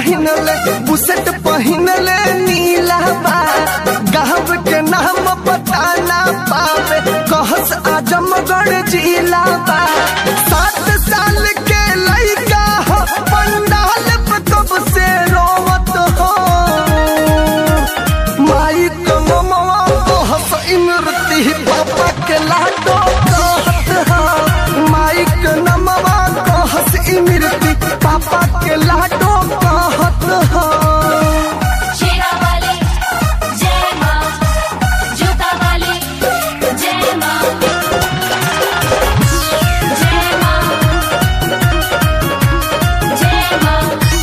पहिनले बुसेट पहिनले नीला बा गाँव के नाम पता ना पावे कहस आजमगढ़ जिला बा सात साल के लइका हो पंडाल पे कब से रोवत हो माई तो ममवा कहस इमरती पापा के लाडो कहत हो माई के नमवा कहस इमरती पापा के लाडो कहत हो शेरा वाली जय माँ जूता वाली जय माँ जय माँ जय माँ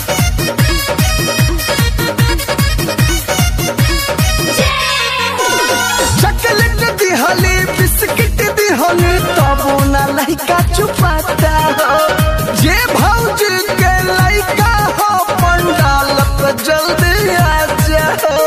चॉकलेट दिहली बिस्किट दिहली तबो ना लइका चुपाता हो जे भौजी के लइका हो पंडाल पे जल्दी आ जाओ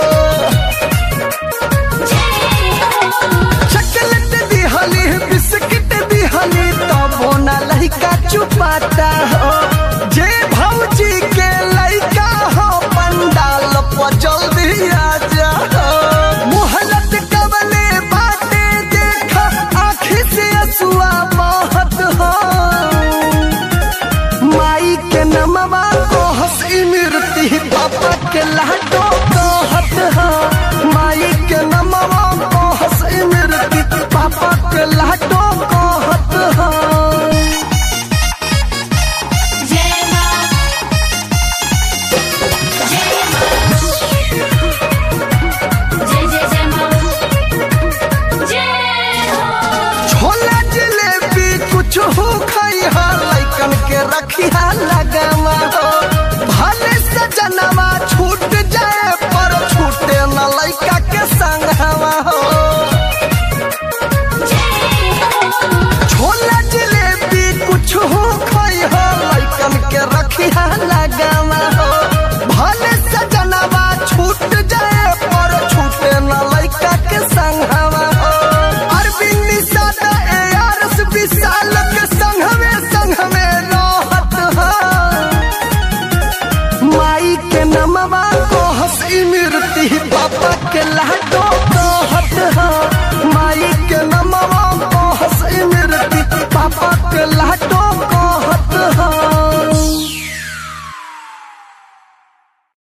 चॉकलेट दिहली बिस्किट दिहली तबो ना लइका चुपाता हो जे भौजी के लइका हो पंडाल पे जल्दी आ जाओ मोहलत कवले बाटे देखा आँखी से असुआ बहत हो माई के नमवा को हंस इमरती पापा के लाडो कहत हो माई के नमवा को हंस इमरती पापा के लाडो कहत हो जय माँ जय माँ जय जय जय माँ जय हो छोला जलेबी कुछ हो खाई हा लइकन के रखिया लगावा हो भले सजनवा छूट जाए पर छूटे न लइका के संगवा हो छोला जलेबी कुछ हो खाई हो लइकन के रखिया लगावा हो भले सजनवा छूट जाए पर छूटे न लइका के संगवा हो अरविंद सादा ए आरस विशाल के संगवे संगवे रहत हो माई के नमवा को हंस इमरती पापा के लाडो